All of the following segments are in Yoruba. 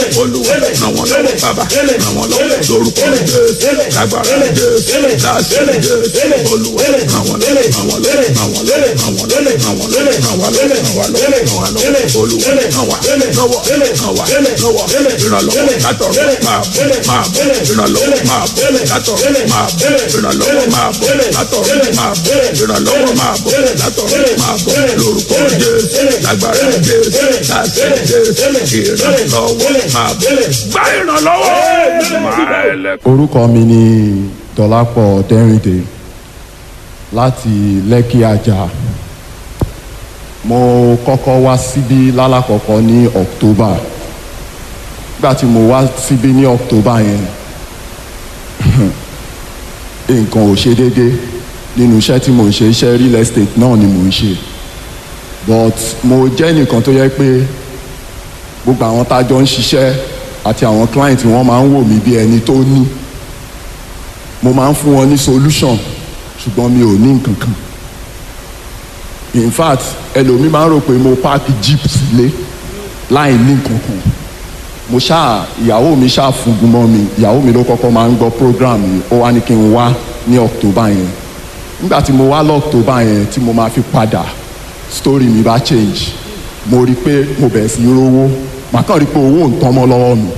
olúwa ràn wọ́n lọ́wọ́ bàbá ràn wọ́n lọ́wọ́ lórúkọ jésù lágbára jésù láṣẹ jésù olúwa ràn wọ́n lọ́wọ́ ràn wọ́n lọ́wọ́ ràn wọ́n lọ́wọ́ ràn wọ́n lọ́wọ́ ràn wọ́n lọ́wọ́ ràn wọ́n lọ́wọ́ ràn wọ́n lọ́wọ́ ràn wọ́n lọ́wọ́ olúwa ràn wá lọ́wọ́ ràn wá lọ́wọ́ ìrànlọ́wọ́ látọ̀rọ̀ máa bọ̀ máa bọ̀ ìrànlọ́wọ́ máa bọ̀ látọ̀rọ̀ máa bọ̀ ìrànlọ́wọ́ máa bọ̀ látọ̀rọ̀ máa bọ̀ ìrànlọ́wọ́ máa bọ̀ látọ̀rọ̀ máa bọ̀ lórúkọ jésù lágbára jésù láṣẹ jésù ìrànlọ́wọ́ máa bọ̀ gbá ìrànlọ́wọ́ máa ẹlẹ́kọ̀ọ́. orúkọ mi ni dọlápọ̀ dẹ́rìndé láti lẹ́kì àjà mo kọ́kọ́ wá síbí lálàkọ́kọ́ ní october nígbà tí mo wá síbí ní october yẹn nǹkan ò ṣe déédéé nínú iṣẹ́ tí mo ń ṣe iṣẹ́ real estate náà ni mo ń ṣe but mo jẹ́ nìkan tó yẹ pé gbogbo àwọn tá a jọ ń ṣiṣẹ́ àti àwọn client wọn máa ń wò mí bí ẹni tó ní mo máa ń fún wọn ní solution ṣùgbọ́n mi ò ní nǹkan kan in fact ẹlòmíì máa ń rò pé mo páàkì jeep sílé láì ní nǹkan kan mo ṣáà ìyàwó mi ṣáà fúngun mọ́ mi ìyàwó mi ló kọ́kọ́ máa ń gbọ́ program yìí ó wá ní kí n wá ní october yẹn nígbà tí mo wá lọ october yẹn tí mo máa fi padà story mi bá change mo rí i pé mo bẹ̀rẹ̀ sí í rówó màá kàn rí i pé owó ń tán mọ́ lọ́wọ́ mi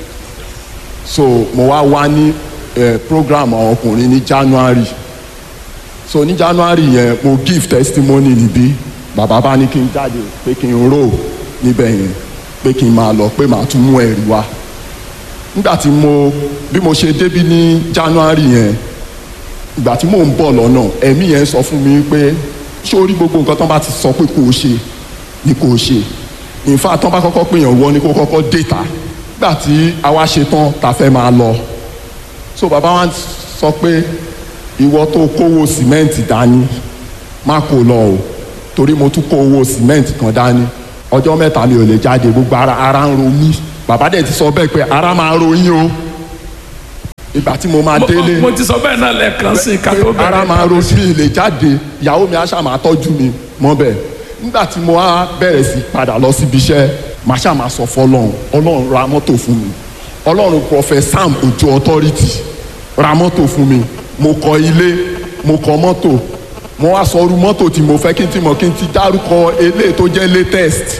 so mo wá wá ní eh, program àwọn ọkùnrin ní january so ní january yẹn mo give testimony níbí bàbá bá ní kí n jáde pé kí n rò níbẹ̀ yẹn pé kí n máa lọ pé màá tún mú ẹ̀rí wá nígbà tí mo bí mo ṣe débí ní january yẹn ìgbà tí mò ń bọ̀ lọ́nà ẹ̀mí yẹn sọ fún mi pé ṣé orí gbogbo nǹkan tán bá ti sọ pé kò ṣe ni kò ṣe in fact tán bá kọ́kọ́ pèèyàn wọ ni kó kọ́kọ́ déta nígbà tí àwa ṣe tán ta fẹ́ máa lọ so bàbá wa sọ pé ìwọ tó kówó sìmẹ́ǹtì dání má kó lọ o torí mo tún kó owó sìmẹ́ǹtì kan dání ọjọ́ mẹ́ta mi ò lè jáde gbogbo ara ara ń ro mí bàbá dẹ̀ ti sọ bẹ́ẹ̀ pé ara máa ro yín o ìgbà tí mo máa délé mo ti sọ bẹ́ẹ̀ náà lẹ́ẹ̀kan sí i ká tó bẹ̀rẹ̀. ara máa ro sí mi lè jáde ìyàwó mi aṣá máa tọ́jú mi mọ́ bẹ́ẹ̀ nígbà tí mo wá bẹ̀rẹ̀ sí padà lọ síbi iṣẹ́ màá ṣáà máa sọ fọlọ́run ọlọ́run ra mọ́tò fún mi ọlọ́run prọfẹ̀ sam ojú authority ra mọ́tò fún mi mo kọ́ ilé mo kọ́ mọ́tò mo wá sọ irú mọ́tò tí mo fẹ́ kí n ti mọ̀ kí n ti dárúkọ eléyìí tó jẹ́ latest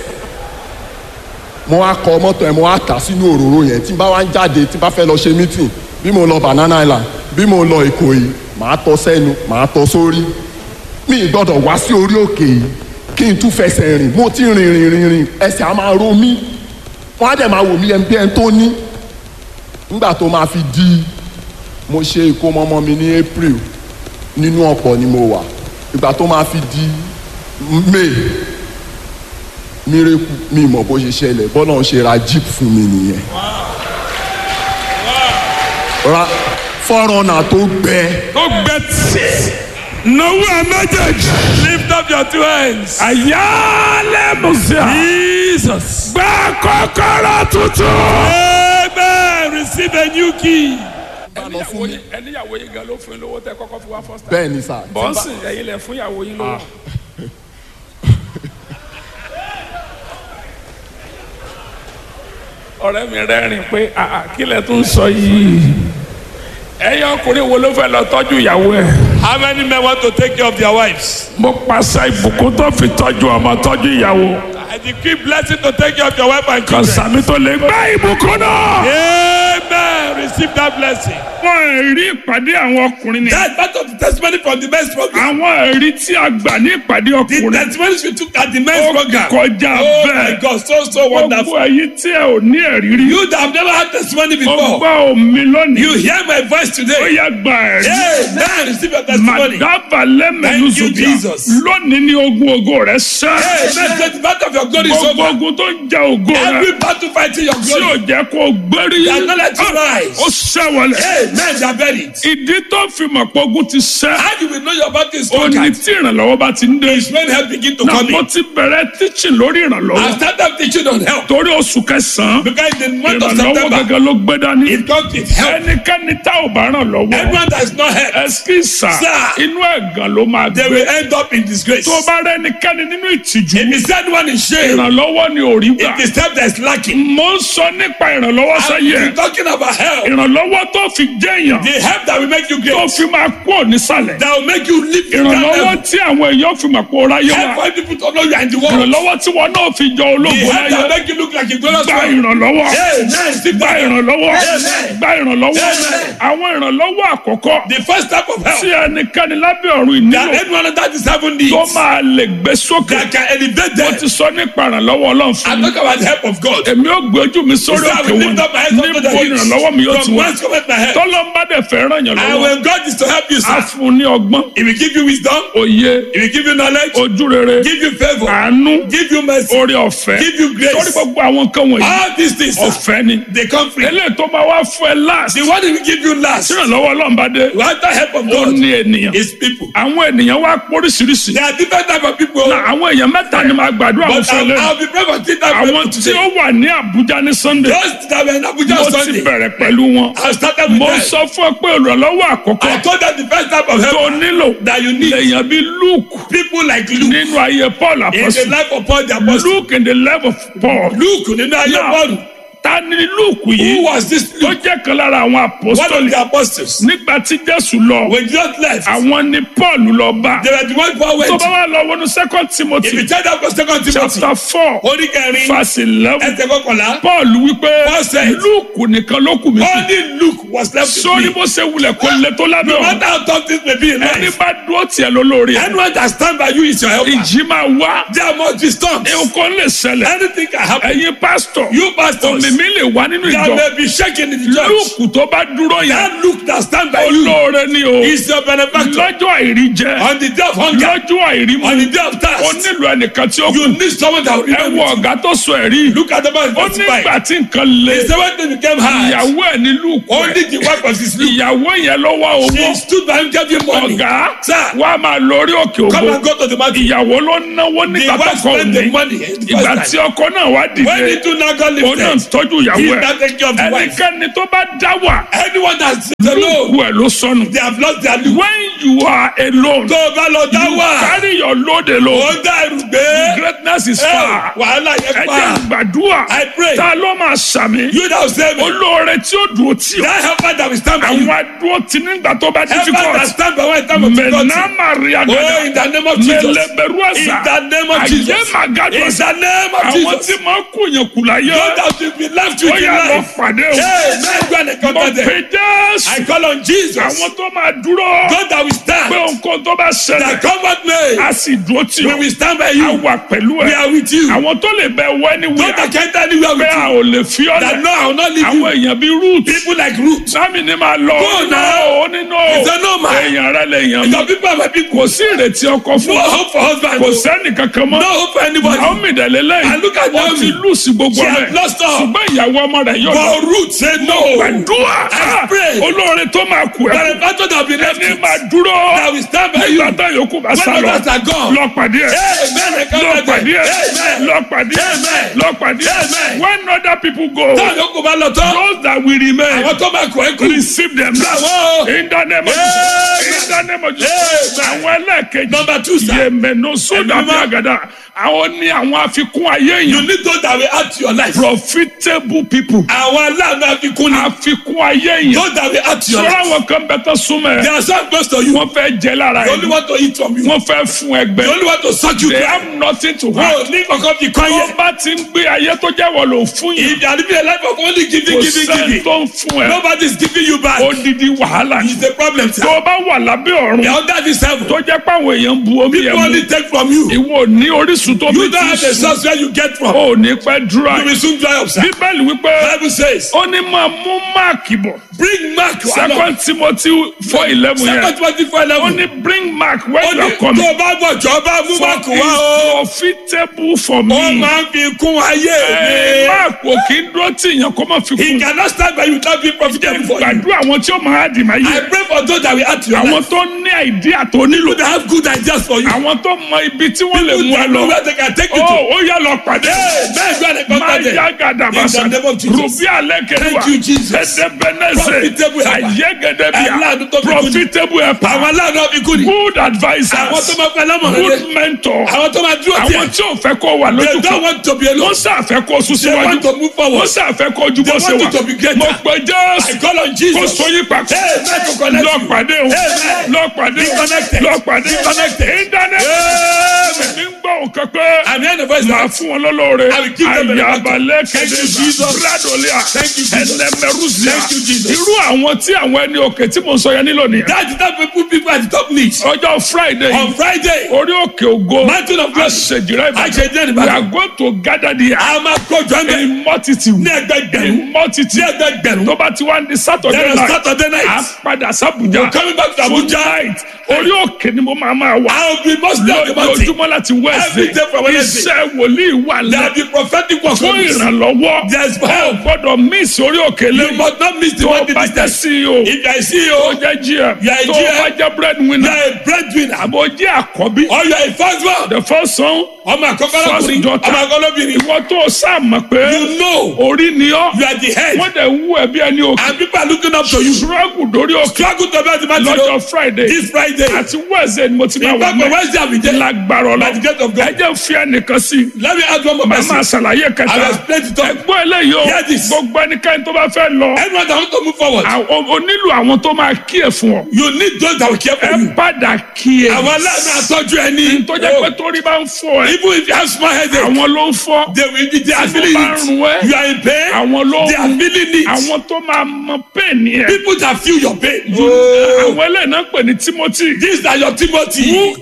mo wá kọ́ mọ́tò yẹn mo wá tà sínú òróró yẹn tí n bá wá ń jáde tí n bá fẹ́ lọ ṣe meeting bí mo lọ banana island bí mo lọ ìkòyí màá tọ́ sẹ́nu màá tọ́ sórí mi ì gbọ́dọ̀ wá sí orí òkè yìí kí n tún fẹsẹ̀ rìn mo ti rìn rìn rìn rìn ẹsẹ̀ á máa ro mí wọ́n á dẹ̀ máa wò mí ẹni bí ẹni tó ní nígbà tó máa fi di mo ṣe ìkómọ ọmọ mi ní april nínú ọ̀pọ̀ ni mo wà ìgbà tó máa fi di may mírèkù mi mọ̀ bó ṣe ṣẹlẹ̀ bọ́lá ń ṣe ra jeep fún mi nìyẹn ra fọ́rọ̀nà tó gbẹ ó gbẹ tí náwó ẹ méjèèjì. Lift up your two hands. àyálẹ̀ musa. Jesus. gbẹ́ kọ́kọ́rọ́ tuntun. Amen. Receive a new key. ẹníyàwó yín ẹníyàwó yín gan ló fún yín lówó tẹ kọ́kọ́ fi wá first time. bẹ́ẹ̀ ni sà bọ́ǹsì ẹ̀yin lẹ fún ìyàwó yín lówó. ọ̀rẹ́ mi rẹ́rìn pé àà kí lẹ tún sọ yìí ẹ̀yin ọkùnrin wo ló fẹ́ lọ tọ́jú ìyàwó ẹ̀. How many men want to take care of their wives? mo pàṣẹ ìbùkún tó fi tọ́jú ọmọ tọ́jú ìyàwó I decree blessing to take care of your wife and kan children. sàmì tó lè gbá ìbùkún náà. Amen. Receive that blessing. àwọn ẹ̀rí ìpàdé àwọn ọkùnrin ni. That's part of the testimony from the men's program. àwọn ẹ̀rí tí a gbà ní ìpàdé The ọkùnrin. testimonies we took at the men's ó program. kọjá Oh my bẹ́ẹ̀. God, so so gbogbo wonderful. ẹ̀yin tí ẹ ò ní ẹ̀rí rí. You that have never had testimony ó before, gbọ́ omi lónìí. you hear my voice ó today. yẹ gba ẹ̀rí. Amen. Receive your testimony. màdàbà lẹ́mẹ̀lú Thank you, zùbíà. Jesus. lónìí ní ogun ògo rẹ̀ sẹ́. Amen. Get the battle of your glory is gbogbo over. ogun tó ń jẹ ògo rẹ̀. Every battle fighting your tí ò glory. jẹ́ kó o gbérí. They are not let you rise. ó ó ṣẹ́wọlẹ̀. Amen. They are buried. ìdí tó fi mọ̀ pé ogun ti ṣẹ́. How do we know your battle is ó ní conquered? tí ìrànlọ́wọ́ bá ti ń dé. It's when help begin to náà come mo in. ti bẹ̀rẹ̀ teaching lórí I ìrànlọ́wọ́. started teaching on help torí oṣù kẹsàn-án because in the month of ìrànlọ́wọ́ September, gẹ́gẹ́ ló gbé dání. it comes with help. ẹnikẹ́ni tá ò bá ràn lọ́wọ́. Everyone that is not helped, ẹsikísà Sir. inú ẹ̀gàn ló máa they gbé. will end up in disgrace. tó bá rẹ ẹnikẹ́ni nínú ìtìjú. If is anyone in shame, ìrànlọ́wọ́ ni ò rí gbà. it is help that is lacking. mo ń sọ nípa ìrànlọ́wọ́ I'm sáyé. talking about help. ìrànlọ́wọ́ tó fi jẹ́yàn. The help that will make you tó great. fi máa kú ònísàlẹ̀. That will make you live in that ìrànlọ́wọ́ level. tí àwọn èèyàn fi mọ̀ pé ó ráyé Help wá. for people to know you are in the world. ìrànlọ́wọ́ tí wọn náà fi jọ The ológun help that will láyé. make you look like a glorious gba man. ìrànlọ́wọ́. Amen. Receive gba that help. ìrànlọ́wọ́. Amen. gba ìrànlọ́wọ́. Amen. àwọn ìrànlọ́wọ́ àkọ́kọ́ The first type of tí help ẹnikẹ́ni lábẹ́ ọ̀run that ìnílò anyone under the seven needs tó máa lè gbé sókè. that can elevate mo them. ti sọ nípa ìrànlọ́wọ́ ọlọ́run fún I mi. talk about the help of God. èmi ò gbé ojú mi sórí So I òkè will wọn lift up my hands unto the níbo hills. ìrànlọ́wọ́ mi yóò ti From wá. whence cometh my help? tọ́lọ́mbà dẹ̀ fẹ́ ràn yàn And lọ́wọ́. when God is to help you, a sir, fún un ní ọgbọ́n He will give you wisdom, òye He will give you knowledge, ojú rere give you favor, àánú give you mercy, oore ọ̀fẹ́ give you torí grace. gbogbo àwọn nǹkan wọ̀nyí All these things, sir, ọ̀fẹ́ ni. they come free. eléyìí tó máa wá fún ẹ láàsì. The one He will give you last, ìrànlọ́wọ́ ọlọ́mbà dé without the help of ó God, ní ènìyàn. is people. àwọn ènìyàn wá póríṣiríṣi. There are different type of people, Na àwọn èèyàn mẹ́ta ni màá gbàdúrà wọn but fún ẹ I'll, lẹ́nu. I'll be praying for three type of àwọn people tí ó today. wà ní Àbújá ní Sunday Those that were in Abuja mo ti Sunday, bẹ̀rẹ̀ pẹ̀lú wọn. I started with mo them. sọ fún ọ pé olùrànlọ́wọ́ I àkọ́kọ́ told them the first type of tó help nílò that you need lèèyàn bíi Luke people like Luke nínú ayé Paul in the apọ́sù life of Paul the apostle. Luke in the life of Paul. Luke nínú ayé Now, Paul. ta ni Luke Who yìí was this tó Luke? jẹ́ kan lára àwọn One of apostoli the apostles. nígbà tí Jésù lọ When Jesus left, àwọn ni Paul lọ bá they were the one Paul tó went bá to. wà lọ wọnú second If Timothy you check that for second Timothy, chapter four orí kẹrin, verse eleven ẹsẹ̀ kọkànlá, Paul wípé Paul said, Luke nìkan ló kù mí kù only Luke was left with sórí me. bó ṣe wulẹ̀ kó lè tó lábẹ́ No ọ̀run matter how tough things may be in ẹni life, bá dúró tiẹ̀ lólórí ẹ̀ anyone that stand by you is your helper. ìjì máa wá There must be storms. nǹkan lè ṣẹlẹ̀ Anything can happen. ẹ̀yin pásítọ̀ You pastors, òmìmí lè wá nínú there ìjọ may be shaking in the church. Lúùkù tó bá dúró yẹn That Luke that stand by you olóore ni o is your benefactor. lọ́jọ́ àìrí jẹ On the day of hunger, lọ́jọ́ àìrí mu on the day of ó thirst, nílò ẹnìkan tí ó kù you need someone that will ẹ remember wo you. ọ̀gá tó sọ ẹ̀rí Look at the man ó testify. nígbà tí nǹkan le He said when they became hard, ìyàwó ẹ̀ ní Lúùkù ẹ̀ only the wife of his Luke. ìyàwó yẹn ló wá owó She stood by him, gave him money. ọ̀gá Sir, wa máa lórí òkè come ògbó and go to the market. ìyàwó ló náwó The nígbà tó wife kọ spent the òní money. eh, the ìgbà first tí time. ọkọ náà wá When dìde he do now got òun náà lifted, tọ́jú ìyàwó he ẹ̀ now take care of the wife. ẹnikẹ́ni tó bá dá wà Anyone that's alone, Lúùkù ẹ̀ ló sọnù they have lost their Luke. when you are alone Tó o bá lọ dá you wà, carry your load alone ó dá ẹrù gbé. greatness is Eh, far Wàhálà ẹ yẹn jẹ́ pa. gbàdúrà I pray. ta ló máa sàmì You that will save me. olóore tí ó dúró tì ọ́ That helper that will stand by you. àwọn adúró tì nígbà tó bá Helper that difficult stand by when time of difficulty. mẹ̀nà maria Oh, gada in the name of Jesus. mẹlẹbẹrù In àṣà the name of àyè Jesus. màgàdù In àṣà the name of àwọn Jesus. tí máa kú yẹn kù láyé God that will be left ó with in yà lọ life. pàdé o Hey, man, go and mo encounter them. pè jésù I call on Jesus. àwọn tó máa dúró God that will pé stand. nǹkan tó bá That ṣẹlẹ̀ comfort me. a sì dúró tì We ọ́ will stand by a you. wà pẹ̀lú We ẹ̀ are with you. àwọn tó lè bẹ wẹ́ ní God wíwá that can't anywhere pé with a you. ò lè fi ọ́ That lẹ̀ no, I will not leave àwọn you. èèyàn bíi root People like Ruth. sami ni máa lọ Go now. ó nínú He said, no, man. èèyàn rẹ lè yàn mí Your people are my people. kò sí ìrètí ọkọ fún No ọ hope for husband. kò sẹ́ni kankan mọ́ No hope for anybody. Naomi dẹ̀lélẹ́ And look at ó Naomi. ti lùsì gbogbo She rẹ̀ had lost all. ṣùgbọ́n ìyàwó ọmọ rẹ̀ yóò lọ But Ruth said no. gbàdúrà I pray. olóore tó máa kú But ẹ the battle that will be left ẹni with, máa dúró that will stand by you. nígbà tá yòókù bá When sá lọ others are gone. lọ pàdé ẹ Amen. I lọ come back pàdé there. ẹ Amen. lọ pàdé ẹ Amen. lọ pàdé ẹ Amen. when other people go Táwọn yòókù bá lọ tán. those that will remain Àwọn tó máa kọ̀ ẹ́ kú. receive them now Àwọn. in the name of Amen. Jesus in the name of Jesus Amen. àwọn ẹlẹ́ẹ̀kejì Number two, sir. yèmẹ̀nù sódà Ẹ̀mí bí mímọ́. àgàdà àwọn ní àwọn àfikún ayé You yìí need those that will add to your life. profitable people Àwọn aláàánú àfikún ni. àfikún ayé yìí Those that will add to your sọ́ra life. àwọn kan bẹ tó súnmọ́ They ẹ are so close to you. wọ́n fẹ́ jẹ lára They ẹ only want to eat from you. wọ́n fẹ́ fún They ẹgbẹ́ only want to suck you they dry. have nothing to Wọ́n have ò ní kankan fi kọ́ tó yẹ. bá ti ń gbé ayé tó jẹ́ wọ́n lò fún yìí If you are living a life of only giving, kò giving, sẹ́ni giving, tó ń fún ẹ nobody is giving you back. odidi wàhálà It's yìí a problem, sir. tó bá wà lábẹ́ ọ̀run The under this heaven. tó jẹ́ pé àwọn èèyàn ń bu omi People yẹn mu only take from you. ìwọ ò ní orísun tó bí You don't tí have the sùn source where you get from. ò ní pẹ́ dúrà You will soon dry up, sir. bíbélì wípé Bible says, ó ní máa mú máàkì bọ̀ bring Mark along. second timothy four eleven yẹn Second twenty four ó eleven. ní bring mark when Ó you ní are coming tó bá bọ̀ jọ bá mú for Mark wá o. it's profitable for Ó me. máa ń fi kún ayé Ẹ, mi. Mark ò kí ń dúró tí èèyàn kó má fi He kún cannot stand by you without being profitable for you. gbàdúrà àwọn tí ó máa dì máa I yé pray for those that will add to your àwọn life. tó ní àìdíà tó nílò People that have good ideas for you. àwọn tó mọ ibi tí wọ́n lè People mú ẹ that know lọ where they can take you ó to. ó yá lọ pàdé Hey, man, go and máa contact them. yá gàdà In the bàṣà name of Jesus. rùbí alẹ́ kẹwàá Thank you, Jesus. ẹ̀ẹ́dẹ́gbẹ̀nẹ́sẹ̀ Profitable helper. àyẹ́gẹ́dẹ́bíà Aláàánú tó fi kú ni. profitable helper Àwọn aláàánú ọ̀bí kú ni. good Àwọn tó advisers máa fẹ́ lọ́mọ̀ràn good rẹ̀. mentor Àwọn tó máa dúró àwọn tiẹ̀. tí ò fẹ́ kó wà They lójú don't kan want to be alone. wọ́n sàfẹ́ kó sún They síwájú want to move forward. wọ́n sàfẹ́ kó ju bó They ṣe want you to be wà greater. mo pe I jésù call on kó Jesus. sóyún papọ̀ Hey, man, to connect lọ you. pàdé o Amen. lọ pàdé Be connected. lọ pàdé Be connected. ìdáná mi ń gbọ́ nǹkan pé I'm hearing the voice máa now. fún wọn lọ́lọ́ọ̀rẹ́ I will give them a àyàbalẹ̀ Thank you, kẹ́dẹ́ Jesus. bradolia Thank you, Jesus. ẹnẹmẹrúsíà Thank you, Jesus. irú àwọn tí àwọn ẹni òkè tí mo sọ yẹn nílò nìyẹn That's the type of people people at the top need. ọjọ́ friday On Friday, orí òkè ògo Mountain of Glory. àṣejìrẹ́ Àṣejìrẹ́ ìbàdàn Ìbàdàn. we are going to gather there a máa kọjọ ẹgbẹ́ in multitude ní ẹgbẹgbẹ̀rún. in multitude Ní ẹgbẹgbẹ̀rún. tó bá ti wá ní saturday Then on night Saturday night, a padà sábùjá We're coming back to Abuja. tonight orí òkè ni mo máa máa wà I will be mostly on the mountain. lójoojúmọ́ láti Every day from wednesday Wednesday. iṣẹ́ wòlíì wà There lẹ́ will be prophetic work fún on this. ìrànlọ́wọ́ There's ẹ ò help. gbọ́dọ̀ miss orí òkè You lẹ́yìn must not miss the tó one o bá that jẹ́ is ceo If you are a tó CEO, jẹ́ gm You are a tó o GM. bá jẹ́ you breadwinner are a breadwinner. àbò jẹ́ àkọ́bí Or you are a first one. the first son Ọmọ àkọ́kọ́ first lọ́kùnrin. daughter Ọmọ àkọ́kọ́ lóbìnrin. ìwọ tó o sáà mọ̀ pé You know orí ni ọ́ you are the head. wọ́n dẹ̀ wú ẹbí ẹni òkè And people are looking up to you. struggle dórí òkè Struggle to be at the mountain. lọ́jọ́ friday This Friday. àti wednesday ni mo ti máa In wà fact, on mẹ́ Wednesday I will be there. lágbára By the grace of ọlọ́ God. ẹ jẹ́ fi ẹnìkan sí i Let me add one more màá máa person. ṣàlàyé I will kẹta explain it all. ẹgbọ́n eléyìí o Hear this. gbogbo ẹnikẹ́ni tó bá fẹ́ lọ Anyone that want to move forward, àwọn- o nílò àwọn tó máa kí ẹ fún ọ you need those that will care for ẹ you. padà kí ẹ Àwọn aláàánú àtọ́jú ẹni. tó jẹ́ pé torí bá ń fọ ẹ Even if you have small headache, àwọn ló ń fọ́ they will be they are Tí feeling mo bá ń run ẹ́, it. You are in pain. àwọn ló They are ń feeling it. àwọn tó máa mọ pẹ́ẹ́nì ẹ People that feel your pain. àwọn eléyìí náà pè ní timothy These are your Timothy. who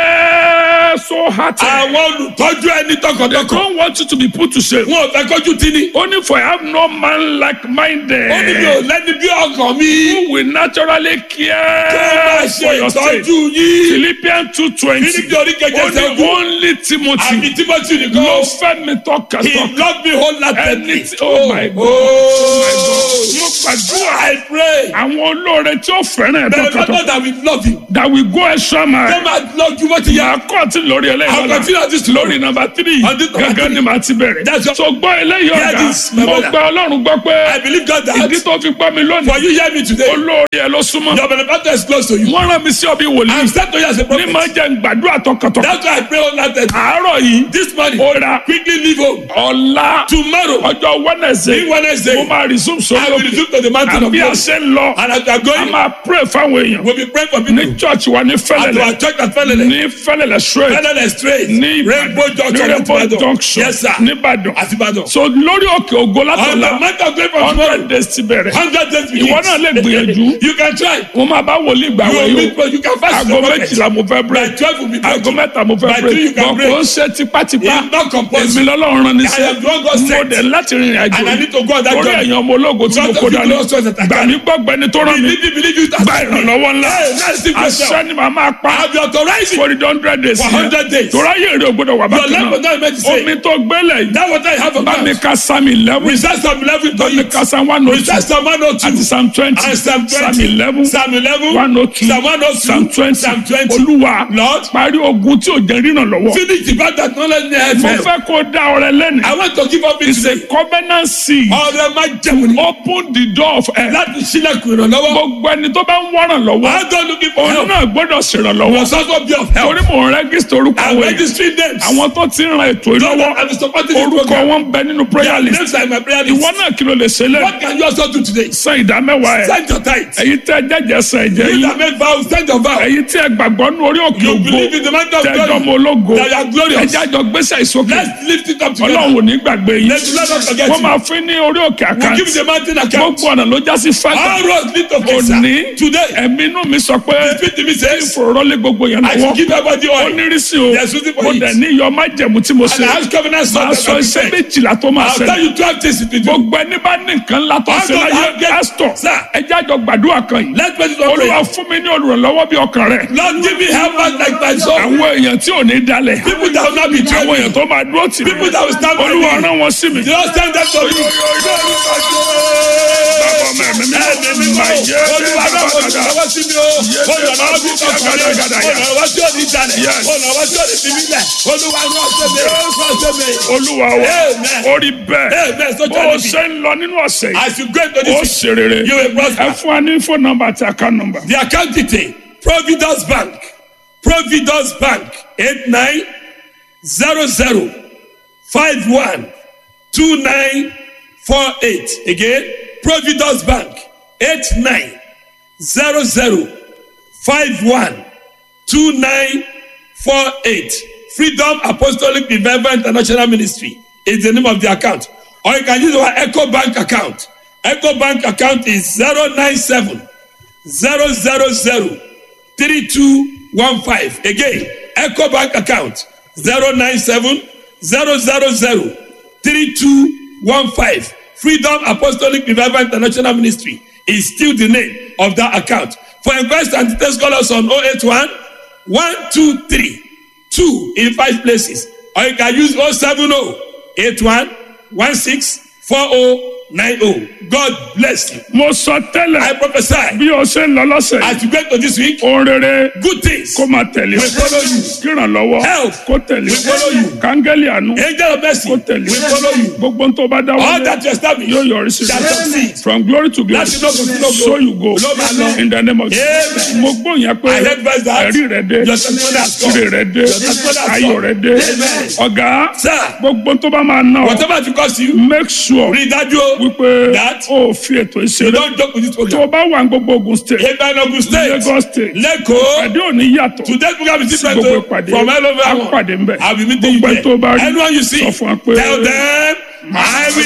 care so hard Àwọn olùtọ́jú ẹni they tọkàntọkàn. don't want you to be put to shame Wọn ò fẹ́ kọjú tí ni. only for I have no man like minded Ó ní mi ò lẹ́ni bí ọkàn mi. who will naturally Tó máa care ṣe for your state ìtọ́jú yín. philippians two twenty Fílípì orí kẹjẹ only sẹ́gun. only timothy Àbí Timothy ló nìkan. fẹ́ mi tọ́ka He tọ́ka loved me wholeheartedly. ẹni tí oh my god Oh my god mo gbàdúrà I pray. àwọn olóore tí ó fẹ́ràn ẹ̀ There is tọ́ka no tọ́ka that will love you. that will go extra Tó mile máa lọ ju bó ti yẹ. màá kọ́ọ̀tì lórí I'll eléyìí continue on this tomorrow. lórí nọ́mbà tírì On this number gángan three. ni màá ti bẹ̀rẹ̀ That's what- so gbọ́ eléyìí Hear ọ̀gá this, my mo brother. gba ọlọ́run gbọ́ pé I believe God ìdí that tó fi gbọ́ mi lónìí for you hear me today. olóore ẹ̀ ló súnmọ́ Your benefactor is close to you. wọ́n rán mi sí ọbí wòlíì I'm sent to you as a ní prophet. máa jẹ́ gbàdúrà tọkàntọkàn That's why I pray wholeheartedly. àárọ̀ yìí This morning, ó ra quickly leave home. ọ̀la Tomorrow, ọjọ́ wednesday Ní Wednesday, mo máa resume sórí I will òkè resume to the mountain of àbí God. àṣẹ ń lọ And as we are a going, máa pray fáwọn èèyàn we'll be praying for ní people. church wa ní At fẹ́lẹ̀lẹ̀ our church at Fẹ́lẹ́lẹ̀. ní fẹ́lẹ̀lẹ̀ straight Fẹ́lẹ́lẹ̀ straight. ní Rainbow Ìbàdàn ní Junction at Rainbow Ìbàdàn. junction Yes, sir. nìbàdàn At Ìbàdàn. so lórí òkè ògo On the látọ̀la month of April from tomorrow, hundred days ti bẹ̀rẹ̀ hundred days begins. Ìwọ náà lè gbìyànjú. You can try. mo máa bá wòlíì gbà You wẹ̀ will yóò meet, but you can fast. aago the prophet. méjìlá mo fẹ́ By break twelve will be aago breaking. mẹ́ta mo fẹ́ By break three you can bọ̀ break. kò ń ṣe tipátipá It's not èmi compulsory. lọ́lọ́run rán I níṣẹ́ am the one God mo sent. dẹ̀ láti rìnrìn àjò And I need to go on that orí journey. ẹ̀yàn ọmọ ológo tí mo Because kó of the dání glorious ones that I gbà carry. mí gbọ́gbẹ́ni tó rán mi Believe me, believe you. gba ìrànlọ́wọ́ ńlá Hey, let's see yourself. àṣẹ ni màá máa pa I'll be authorizing for the hundred days for hundred days. tó ráyè èrè ògbódò wà Your bákan life will náà not be meant to say. omi tó gbélé yìí That what I have bá mi about. ka sami eleven Recite Psalm 11 to bá mi you. ka sam one oh two Recite Psalm 102. àti sam twenty And Psalm 20. sam eleven Psalm 11. one oh two Psalm 102. sam twenty Psalm 20. olúwa Lord. parí ogun tí ò jẹ́ ríran lọ́wọ́ Finish the battle that not let me mo help. fẹ́ kó dá ọrẹ lẹ́nu I want to give up it it's a today. covenant seed Ọ̀rẹ́ máa jẹun ní. open the door of help Láti sílẹ̀kùn ìrànlọ́wọ́. gbogbo ẹni tó bá ń wọ́ràn lọ́wọ́ I don't looking for òun help. náà gbọ́dọ̀ ṣèrànlọ́wọ́ Was also be of help. torí mò ń rẹ́gísítà orúkọ I'm àwọn èèyàn registering names. àwọn tó ti ń ran ètò Those ìlọ́wọ́ that are supporting this orúkọ program. wọn ń bẹ nínú prayer Their list names are in my prayer list. ìwọ náà kí ló lè ṣe lẹ́nu What can you also do today? san ìdá mẹ́wàá ẹ̀ Send your tithe. èyí tẹ́ jẹ́jẹ́ san ẹ̀jẹ̀ You yín that make vows, send your vow. èyí tí ẹ gbàgbọ́ nínú orí òkè You ògo believe in the man of tẹ́jọ́ glory. mọ ológo That you are glorious. ẹjẹ́ àjọ gbéṣẹ́ ìsókè Let's lift it up together. ọlọ́run ò ní gbàgbé yín Let's let us forget wọ́n you. máa fún ní orí òkè We give àkáǹtì the mountain account. gbogbo gbogbo ọ̀nà ló já sí All fẹ́tà roads lead to Kesa. òní Today, ẹ̀mí inú mi sọ pé the spirit in me says, ìfòròrọ́lé gbogbo yẹn I should give lọ́wọ́ everybody ó oil. nírìsí o There's something for mo it. dẹ̀ ní iyọ̀ májẹ̀mú tí mo And ṣe I have covenant máa sons sọ that iṣẹ́ I prepare. méjìlá tó máa I'll tell ṣẹlẹ̀ you twelve things to do. gbogbo ẹni bá ní nǹkan ńlá tó How ṣe do láyé I get- pásítọ̀ Sir. ẹ jẹ́ àjọ gbàdúrà kan yìí Let's pray this one olúwa prayer. fún mi ní olùrànlọ́wọ́ bí ọkàn rẹ̀ Lord, give me helpers like my soul. àwọn èèyàn tí ò ní dalẹ̀ People that will not be àwọn èèyàn troubled. tó máa dúró tì mí People that will stand by olúwa me. rán wọn sí mi. The Lord send them to you. Bàbá ọmọ ẹ̀mí mi Ẹ̀mí mímọ́. máa yẹ Olúwa náà mo ti lọ́wọ́ sí mi o. Olùrànlọ́wọ́ bí ọkùnrin. Olùrànlọ́wọ́ tí ò ní jalè. Yes. Olùrànlọ́wọ́ tí ò ní fi mí lẹ̀. Olúwa náà ṣe mi. Náà ṣe mi. olúwa wa Amen. orí bẹ́ẹ̀ Amen. So bó tell o me. ṣe ń lọ nínú ọ̀sẹ̀ yìí As you go into ó this, ṣe rere you will prosper. ẹ fún wa ní fóònù nọ́mbà àti àká nọ́mbà. the account detail providence bank providence bank eight nine zero zero five one two nine four eight again providence bank eight nine zero zero five one two nine four eight freedom apostolic revival international ministry is the name of the account or you can use our echo bank account echo bank account is zero nine seven zero zero zero three two one five again eco bank account zero nine seven zero zero zero three two one five freedom apostolic revival international ministry is still the name of that account for inquest and details call us on oh eight one one two three two in five places or you can use oh seven oh eight one one six four oh nine oh god bless you mo sọ i tẹ́lẹ̀ prophesy bí o ṣe ń lọ lọ́sẹ̀ yìí as you get to this week ohun rere good things kó máa tẹ̀lé o will follow you kírànlọ́wọ́ Help. kó tẹ̀lé will follow you kángẹ́lì àánú angel of mercy kó tẹ̀lé will follow you gbogbo ń tó bá dá all wọlé that you establish yóò yọrí sí shall succeed from glory to glory láti lóko sí lóko so you go ló máa lọ in the name of Amen. Jesus mo gbọ́ yẹn pé I heard verse that ẹ̀rí rẹ̀ dé your testimony has come ire rẹ̀ dé your testimony has ayọ̀ come rẹ̀ dé Amen. ọ̀gá sir gbogbo tó bá máa ná ọ whatever it cost you make sure rí i dájú o wípé That- o fi ètò you ìṣeré don joke with this tó o program bá wà ní gbogbo Ogun state eba ogun state Lagos state lẹ́kọ̀ọ́ pàdé òní yàtọ̀ today program is different gbogbo o ìpàdé from all over á pàdé ń bẹ̀ i will meet you gbogbo ẹ̀ tó bá there rí anyone you see sọ fún wa pé tell them i will